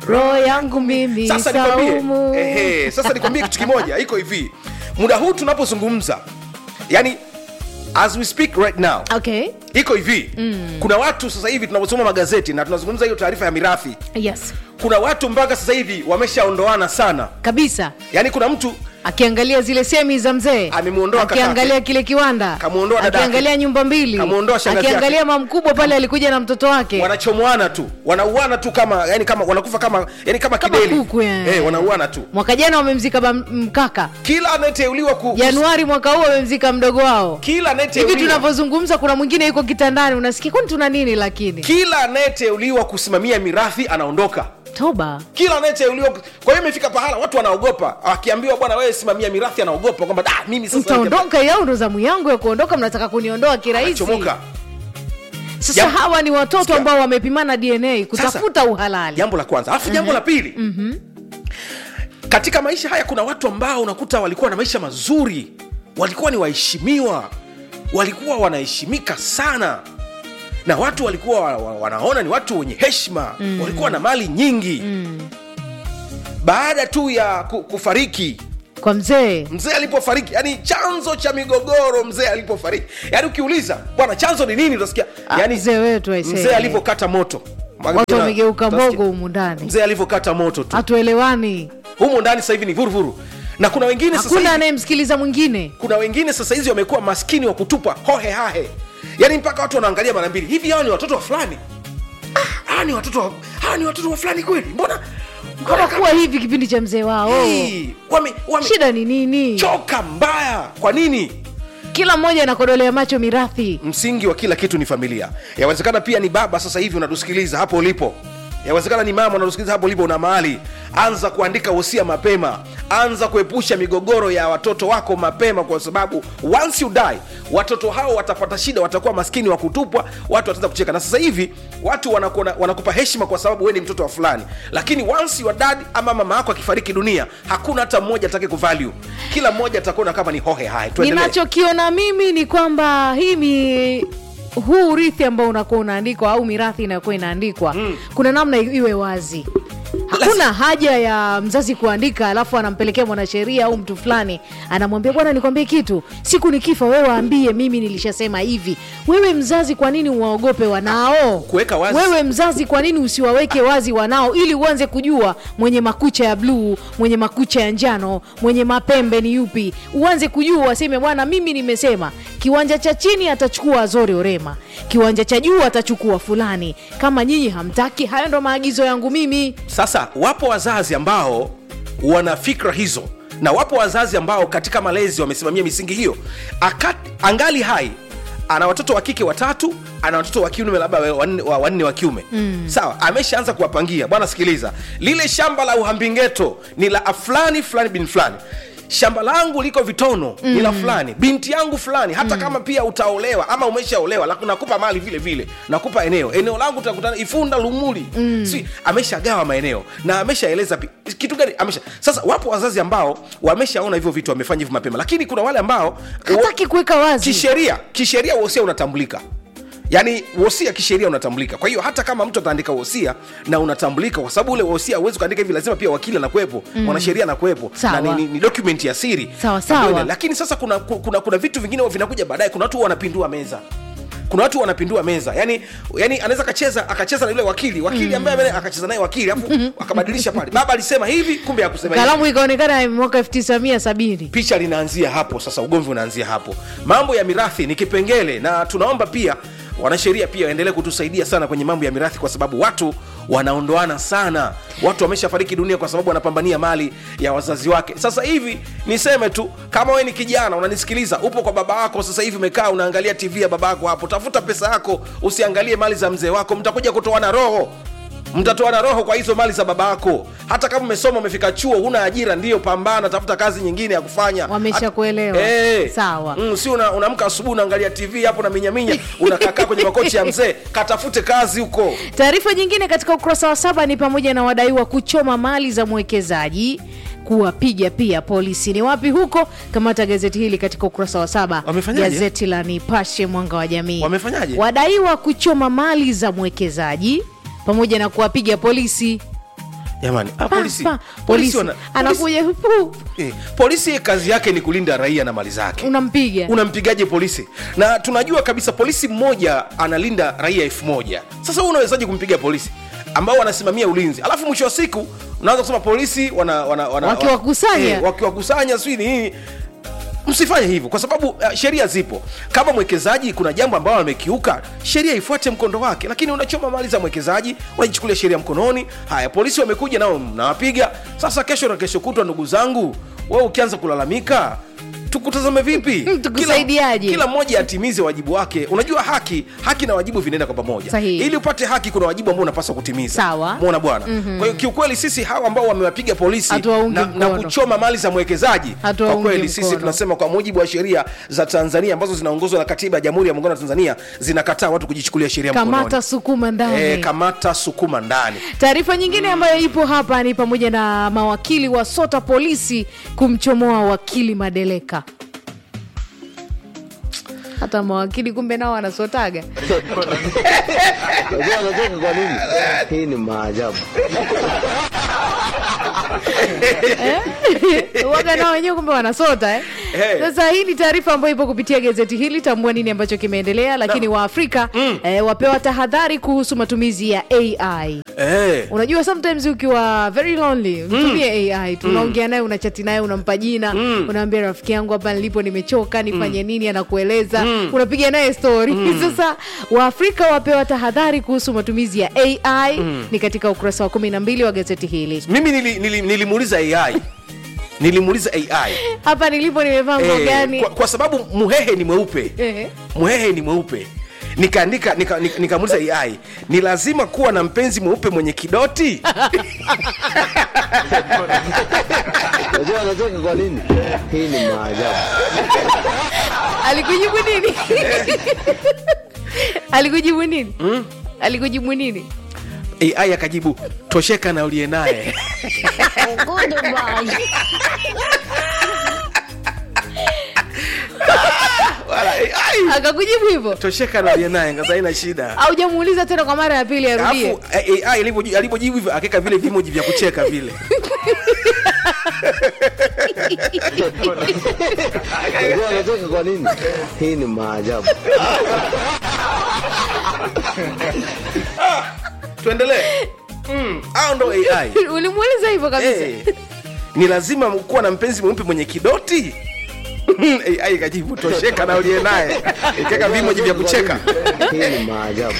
roho yangu mimi sasa saumu nikwambie ehe, sasa nikwambie kitu kimoja iko hivi muda huu tunapozungumza yani as we speak right now okay iko hivi mm. kuna watu sasa hivi tunaposoma magazeti na tunazungumza hiyo taarifa ya mirathi yes kuna watu mpaka sasa hivi wameshaondoana sana kabisa yaani kuna mtu akiangalia zile semi za mzee Amemuondoa kakake. akiangalia kile kiwanda Kamuondoa dadake. akiangalia nyumba mbili Kamuondoa shangazi akiangalia yake. mamkubwa pale alikuja na mtoto wake wanachomoana tu wanauana tu kama yani kama wanakufa kama yani kama, Kama kideli kuku, eh. eh, wanauana tu mwaka jana wamemzika ba- mkaka kila anayeteuliwa ku, januari mwaka huu wamemzika mdogo wao kila hivi anayeteuliwa tunavyozungumza kuna mwingine yuko kitandani unasikia kwani tuna nini lakini kila anayeteuliwa kusimamia mirathi anaondoka toba kila anayeteuliwa kwa hiyo imefika pahala watu wanaogopa akiambiwa bwana wewe simamia mirathi anaogopa kwamba ah, mimi sasa mtaondoka yao ndo zamu yangu ya kuondoka mnataka kuniondoa kirahisi chomoka sasa Jambo- hawa ni watoto Sikia. ambao wamepimana dna kutafuta uhalali jambo la kwanza alafu jambo la pili katika maisha haya kuna watu ambao unakuta walikuwa na maisha mazuri walikuwa ni waheshimiwa walikuwa wanaheshimika sana na watu walikuwa wa- wa- wanaona ni watu wenye heshima mm. walikuwa na mali nyingi mm. baada tu ya ku- kufariki kwa mzee mzee alipofariki yani chanzo cha migogoro mzee alipofariki yani ukiuliza bwana chanzo ni nini utasikia Ah, yani mzee wetu aisee. mzee alivyokata moto watu wamegeuka Utasikia, mbogo humu ndani mzee alivyokata moto tu hatuelewani humu ndani sasa hivi ni vuruvuru na kuna wengine sasa hakuna hivi, anayemsikiliza mwingine kuna wengine sasa hizi wamekuwa maskini wa kutupa hohe hahe yaani mpaka watu wanaangalia mara mbili hivi hawa ni watoto wa fulani Ah, hawa ni watoto wa, hawa ni watoto wa fulani kweli mbona mbona hawakuwa hivi kipindi cha mzee wao Hii, wame, wame shida ni nini choka mbaya kwa nini kila mmoja anakodolea macho mirathi msingi wa kila kitu ni familia yawezekana pia ni baba sasa hivi unatusikiliza hapo ulipo yawezekana ni mama unatusikiliza hapo ulipo una mahali anza kuandika wosia mapema anza kuepusha migogoro ya watoto wako mapema kwa sababu once you die watoto hao watapata shida watakuwa maskini wa kutupwa watu wataanza kucheka na sasa hivi watu wanakuona, wanakupa heshima kwa sababu wewe ni mtoto wa fulani lakini once your dad ama mama yako akifariki dunia hakuna hata mmoja atake kuvalue kila mmoja atakuona kama ni hohe hai tuendelee ninachokiona mimi ni kwamba hii mi huu urithi ambao unakuwa unaandikwa au mirathi inayokuwa inaandikwa mm. kuna namna i- iwe wazi hakuna haja ya mzazi kuandika alafu anampelekea mwanasheria au mtu fulani anamwambia bwana nikwambie kitu siku nikifa wewe waambie mimi nilishasema hivi wewe mzazi kwa nini uwaogope wanao Kuweka wazi. wewe mzazi kwa nini usiwaweke wazi wanao ili uanze kujua mwenye makucha ya bluu mwenye makucha ya njano mwenye mapembe ni yupi uanze kujua waseme bwana mimi nimesema kiwanja cha chini atachukua azori orema kiwanja cha juu atachukua fulani kama nyinyi hamtaki hayo ndo maagizo yangu mimi sasa wapo wazazi ambao wana fikra hizo na wapo wazazi ambao katika malezi wamesimamia misingi hiyo Akati, angali hai ana watoto wa kike watatu ana watoto wa kiume labda wa- wanne wa, wanne wa kiume mm. sawa ameshaanza kuwapangia bwana sikiliza lile shamba la uhambingeto ni la fulani fulani bin fulani shamba langu liko vitono mm. ni la fulani binti yangu fulani hata mm. kama pia utaolewa ama umeshaolewa la- nakupa mali vile vile nakupa eneo eneo langu tutakutana ifunda lumuli mm. si ameshagawa maeneo na ameshaeleza pi- kitu gani amesha sasa wapo wazazi ambao wameshaona hivyo vitu wamefanya hivyo mapema lakini kuna wale ambao hataki kuweka wazi kisheria kisheria wosia unatambulika yaani wosia kisheria unatambulika kwa hiyo hata kama mtu ataandika wosia na unatambulika kwa sababu ule wosia huwezi kuandika hivi lazima pia wakili anakuwepo mm. mwanasheria anakuwepo Sawa. na ni, ni, ni document ya siri Sawa, sawa. Ambayo ina- lakini sasa kuna, kuna, kuna vitu vingine vinakuja baadaye kuna watu wanapindua meza kuna watu wanapindua meza yani yani anaweza akacheza akacheza na yule wakili wakili ambaye mm. akacheza naye wakili afu akabadilisha pale baba alisema hivi kumbe akusema hivi kalamu ikaonekana mwaka 1970 picha linaanzia hapo sasa ugomvi unaanzia hapo mambo ya mirathi ni kipengele na tunaomba pia wanasheria pia waendelee kutusaidia sana kwenye mambo ya mirathi kwa sababu watu wanaondoana sana watu wameshafariki dunia kwa sababu wanapambania mali ya wazazi wake sasa hivi niseme tu kama wewe ni kijana unanisikiliza upo kwa baba wako sasa hivi umekaa unaangalia tv ya baba yako hapo tafuta pesa yako usiangalie mali za mzee wako mtakuja kutoana roho mtatoana roho kwa hizo mali za baba yako hata kama umesoma umefika chuo huna ajira ndiyo pambana tafuta kazi nyingine ya kufanya Wameshakuelewa. Eh. Sawa. mm, si una- unaamka asubuhi unaangalia tv hapo na minyaminya unakakaa kwenye makochi ya mzee katafute kazi huko taarifa nyingine katika ukurasa wa saba ni pamoja na wadaiwa kuchoma mali za mwekezaji kuwapiga pia polisi ni wapi huko kamata gazeti hili katika ukurasa wa saba Wamefanyaje? gazeti la nipashe mwanga wa jamii Wamefanyaje? wadaiwa kuchoma mali za mwekezaji pamoja na kuwapiga polisi jamani ah, Pa, polisi, pa, polisi, polisi wana, polisi, anakuja pu, eh, polisi kazi yake ni kulinda raia na mali zake unampiga unampigaje polisi na tunajua kabisa polisi mmoja analinda raia elfu moja sasa huu unawezaji kumpiga polisi ambao wanasimamia ulinzi alafu mwisho wa siku unaanza kusema polisi wana, wana, wana, Wakiwakusanya. eh, wakiwakusanya sijui ni nini msifanye hivyo kwa sababu uh, sheria zipo kama mwekezaji kuna jambo ambalo amekiuka sheria ifuate mkondo wake lakini unachoma mali za mwekezaji unajichukulia sheria mkononi haya polisi wamekuja nao mnawapiga sasa kesho na kesho kutwa ndugu zangu wewe ukianza kulalamika tukutazame vipi Tukusaidiaje? kila, kila mmoja atimize wajibu wake unajua haki haki na wajibu vinaenda kwa pamoja Sahihi. ili upate haki kuna wajibu ambao unapaswa kutimiza Sawa. muona bwana mm-hmm. kwa hiyo kiukweli sisi hawa ambao wamewapiga polisi Hatuwaungi na, na mkono. kuchoma mali za mwekezaji kwa Hatuwaungi kweli sisi mkono. tunasema kwa mujibu wa sheria za tanzania ambazo zinaongozwa na katiba ya jamhuri ya muungano wa tanzania zinakataa watu kujichukulia sheria kamata mkononi sukuma ndani e, kamata sukuma ndani taarifa nyingine ambayo ipo hapa ni pamoja na mawakili wa sota polisi kumchomoa wakili madeleka hata mawakili kumbe nao wanasotaga Unajua anacheka kwa nini? Hii ni maajabu. waga nao wenyewe kumbe wanasota eh? Eh. sasa hii ni taarifa ambayo ipo kupitia gazeti hili tambua nini ambacho kimeendelea lakini waafrika eh, wapewa tahadhari kuhusu matumizi ya ai e. unajua sometimes ukiwa very lonely mtumie ai tu unaongea naye unachati naye unampa jina unaambia rafiki yangu hapa nilipo nimechoka nifanye nini anakueleza unapiga naye story sasa waafrika wapewa tahadhari kuhusu matumizi ya ai ni katika ukurasa wa kumi na mbili wa gazeti hili mimi nili- nili- nilimuuliza ai nilimuuliza ai hapa nilipo nimevaa nguo Eh, gani kwa, kwa sababu muhehe ni mweupe Ehe. muhehe ni mweupe nikaandika nika- nika- nikamuuliza ai ni lazima kuwa na mpenzi mweupe mwenye kidoti Unajua anacheka kwa nini? Hii ni maajabu. alikujibu nini alikujibu nini alikujibu nini ai akajibu tosheka na uliye naye Wala, AI, akakujibu hivyo tosheka na uliye naye ngaza haina shida aujamuuliza tena kwa mara ya pili arudie alafu eh, AI alivyoji- alivyojibu hivyo akaweka vile vimoji vya kucheka vile Unajua anacheka kwa nini? Hii ni maajabu. tuendelee mm, au ndo ai ulimuuliza hivyo kabisa Eh, ni lazima kuwa na mpenzi mweupe mwenye kidoti ai kajibu tosheka na uliye naye ikaweka vimoji vya kucheka Hii ni maajabu.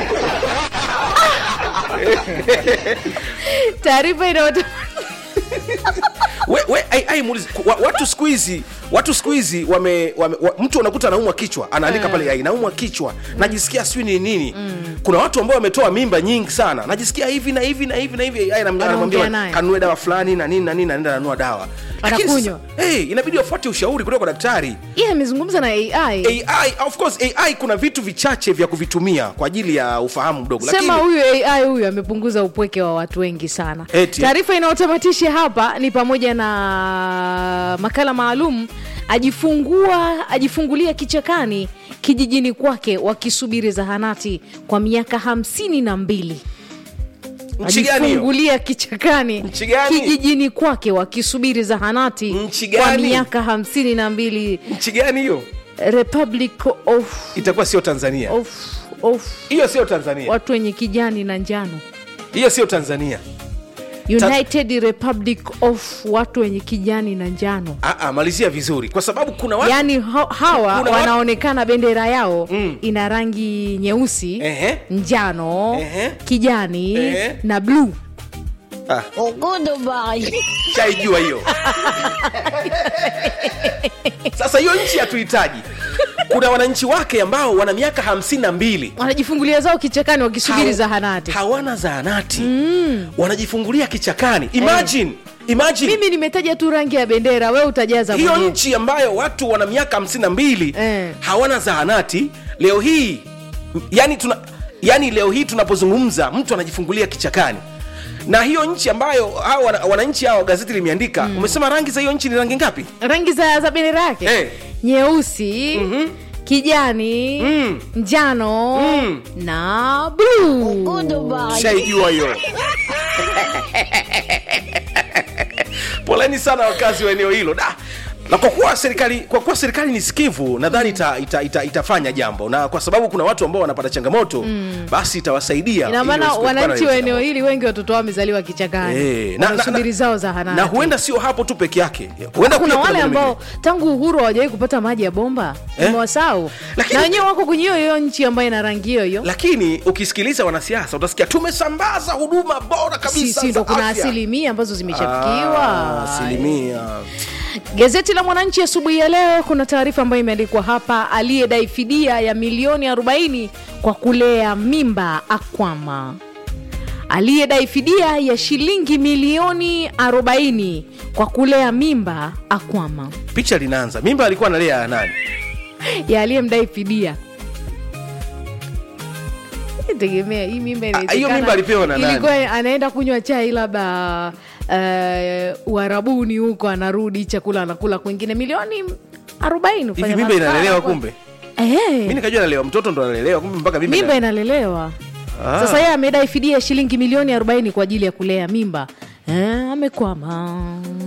taarifa inaota we, we, ai, ai, muulize, wa, watu siku hizi watu siku hizi wame, wame wa, mtu anakuta anaumwa kichwa anaandika pale ai naumwa kichwa najisikia sijui ni nini kuna watu ambao wametoa mimba nyingi sana najisikia hivi na hivi na hivi na hivi ai anam- anamwambia naye. kanunue dawa fulani na nini na nini naenda nanunua dawa Lakini Anakunywa. sasa, hey, inabidi wafuate ushauri kutoka kwa daktari yeye amezungumza na ai ai of course ai kuna vitu vichache vya kuvitumia kwa ajili ya ufahamu mdogo sema huyu ai huyu amepunguza upweke wa watu wengi sana Eti. taarifa inayotamatisha hapa ni pamoja na makala maalum ajifungua ajifungulia kichakani kijijini kwake wakisubiri zahanati kwa miaka hamsini na mbili nchi gani hiyo ajifungulia kichakani Nchi gani? kijijini kwake wakisubiri zahanati Nchi kwa gani? miaka hamsini na mbili nchi gani hiyo republic of, itakuwa sio tanzania of, of hiyo sio tanzania watu wenye kijani na njano hiyo sio tanzania united republic of watu wenye kijani na njano Aa, malizia vizuri kwa sababu kuna watu yaani ha- hawa Kuna wanaonekana bendera yao ina rangi nyeusi Ehe. njano Ehe. kijani Ehe. na bluu Ah, shaijua hiyo sasa hiyo nchi hatuhitaji kuna wananchi wake ambao wana miaka hamsini na mbili wanajifungulia zao kichakani wakisubiri Haw- zahanati hawana zahanati wanajifungulia kichakani imagine, imagine. mimi nimetaja tu rangi ya bendera we utajaza hiyo mwenyewe. nchi ambayo watu wana miaka hamsini na mbili Eh. hawana zahanati leo hii yani tuna yani leo hii tunapozungumza mtu anajifungulia kichakani na hiyo nchi ambayo hawa wana- wananchi hawa gazeti limeandika umesema rangi za hiyo nchi ni rangi ngapi rangi za, za bendera yake Eh. nyeusi kijani njano na bluu shaijua hiyo poleni sana wakazi wa eneo hilo da na kwa kuwa serikali kwa kuwa serikali ni sikivu nadhani ita, ita, ita, itafanya jambo na kwa sababu kuna watu ambao wanapata changamoto mm. basi itawasaidia ina ili maana wasiwe kupata wananchi wa hiyo eneo changamoto. hili wengi watoto wao wamezaliwa kichakani Eh, na- na- wanasubiri na- zao zahanati na huenda sio hapo tu peke yake huenda kuna pia wale maeneo ambao mengine. tangu uhuru hawajawahi kupata maji ya bomba Eh? umewasau Lakini- na wenyewe wako kwenye hiyo hiyo nchi ambayo ina rangi hiyo hiyo lakini ukisikiliza wanasiasa utasikia tumesambaza huduma bora kabisa sisi ndo za kuna afya." asilimia ambazo zimeshafikiwa Ah, asilimia Gazeti la Mwananchi asubuhi ya leo kuna taarifa ambayo imeandikwa hapa, aliyedai fidia ya milioni 40 kwa kulea mimba akwama. Aliyedai fidia ya shilingi milioni 40 kwa kulea mimba akwama. picha linaanza mimba alikuwa analea nani Ya aliyemdai fidia tegemea hii mimba inawezekana- hiyo mimba alipewa na nani? ilikuwa anaenda kunywa chai labda uh, uharabuni huko anarudi chakula anakula kwingine milioni 40 hivi kufanya mimba masala inalelewa kwa- kumbe Eh, mi nikajua analelewa mtoto ndo analelewa kumbe mpaka mimba mimba ina- inalelewa Ah. sasa yeye amedai fidia ya shilingi milioni 40 kwa ajili ya kulea mimba eh, amekwama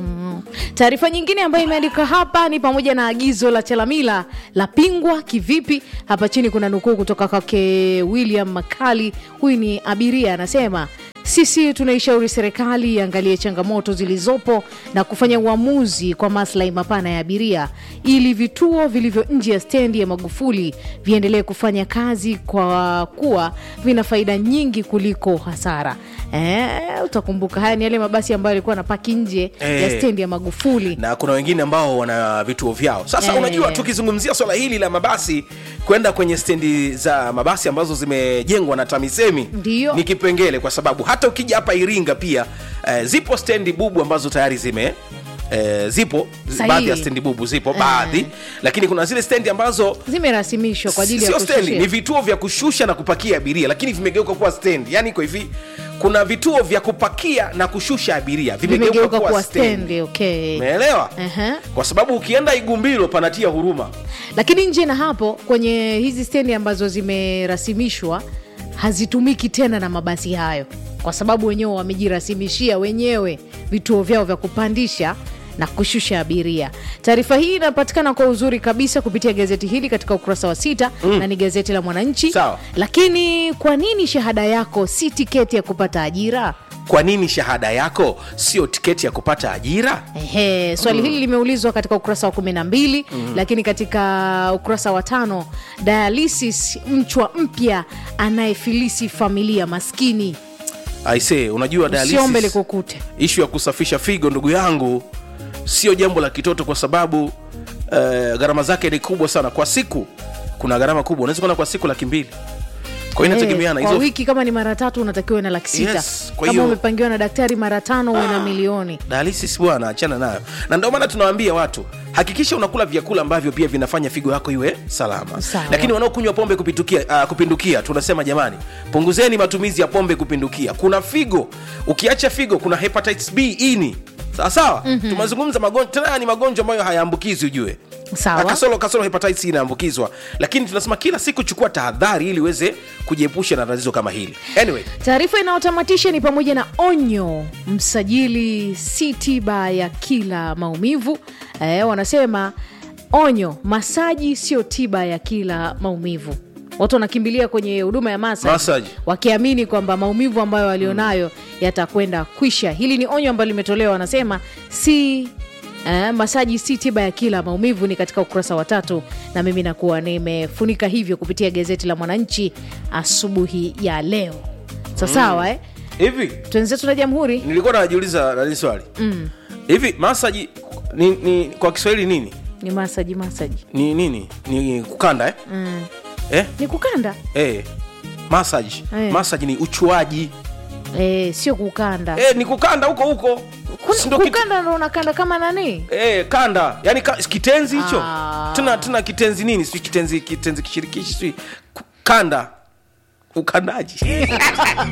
taarifa nyingine ambayo imeandika hapa ni pamoja na agizo la chalamila la pingwa kivipi hapa chini kuna nukuu kutoka kwake william makali huyu ni abiria anasema sisi tunaishauri serikali iangalie changamoto zilizopo na kufanya uamuzi kwa maslahi mapana ya abiria ili vituo vilivyo nje ya stendi ya magufuli viendelee kufanya kazi kwa kuwa vina faida nyingi kuliko hasara e, utakumbuka haya ni yale mabasi ambayo yalikuwa napaki nje Eh. ya stendi ya magufuli na kuna wengine ambao wana vituo vyao sasa Eh. unajua tukizungumzia swala hili la mabasi kwenda kwenye stendi za mabasi ambazo zimejengwa na tamisemi Ndiyo. ni kipengele kwa sababu hata ukija hapa iringa pia eh, zipo stendi bubu ambazo tayari zime Eh, zipo Sahihi. baadhi ya stendi bubu zipo baadhi lakini kuna zile stendi ambazo zimerasimishwa kwa ajili ya sio stendi kushushia. ni vituo vya kushusha na kupakia abiria lakini vimegeuka kuwa stendi yani iko hivi kuna vituo vya kupakia na kushusha abiria vimegeuka vimegeuka kuwa kuwa stendi stendi okay. umeelewa Ehe. kwa sababu ukienda igumbilo panatia huruma lakini nje na hapo kwenye hizi stendi ambazo zimerasimishwa hazitumiki tena na mabasi hayo kwa sababu wenyewe wamejirasimishia wenyewe vituo vyao vya kupandisha na kushusha abiria taarifa hii inapatikana kwa uzuri kabisa kupitia gazeti hili katika ukurasa wa sita mm. na ni gazeti la mwananchi Sawa. lakini kwa nini shahada yako si tiketi ya kupata ajira kwa nini shahada yako sio tiketi ya kupata ajira Ehe, swali hili limeulizwa katika ukurasa wa kumi na mbili lakini katika ukurasa wa tano dialysis mchwa mpya anayefilisi familia maskini aise unajua usiombe dialysis likukute ishu ya kusafisha figo ndugu yangu sio jambo la kitoto kwa sababu uh, gharama zake ni kubwa sana kwa siku kuna gharama kubwa unaweza kuona kwa siku laki mbili kwa hiyo inategemeana kwa hizo wiki kama ni mara tatu unatakiwa na laki sita Yes, kwa kama hiyo- umepangiwa na daktari mara tano uwe na milioni dialysis bwana achana nayo na ndio maana tunawaambia watu hakikisha unakula vyakula ambavyo pia vinafanya figo yako iwe salama Sawa. lakini wanaokunywa pombe kupitukia, uh, kupindukia tunasema jamani punguzeni matumizi ya pombe kupindukia kuna figo ukiacha figo kuna hepatitis b ini sawa sawa mm-hmm. tumezungumza magonjwa tena ni magonjwa ambayo hayaambukizi ujue Sawa. Ah, kasoro kasoro hepatitis inaambukizwa lakini tunasema kila siku chukua tahadhari ili uweze kujiepusha na tatizo kama hili anyway taarifa inayotamatisha ni pamoja na onyo msajili si tiba ya kila maumivu eh, wanasema onyo masaji sio tiba ya kila maumivu watu wanakimbilia kwenye huduma ya masaji Massage. wakiamini kwamba maumivu ambayo walionayo yatakwenda kwisha hili ni onyo ambalo limetolewa wanasema si Eh, masaji si tiba ya kila maumivu ni katika ukurasa wa tatu na mimi nakuwa nimefunika hivyo kupitia gazeti la mwananchi asubuhi ya leo sasawa eh? hivi twenzetu na jamhuri nilikuwa najiuliza nani swali hivi masaji ni, ni kwa kiswahili nini ni masaji masaji ni nini ni kukanda eh? mm. Eh? ni kukanda Eh. massage Eh. massage ni uchuaji eh, sio kukanda eh, ni kukanda huko huko Kuna- Si ndo kitu- kukanda ndo unakanda kama nani Eh, kanda yani ka, kitenzi hicho Ah. tena tena kitenzi nini si kitenzi kitenzi kishirikishi si kanda ukandaji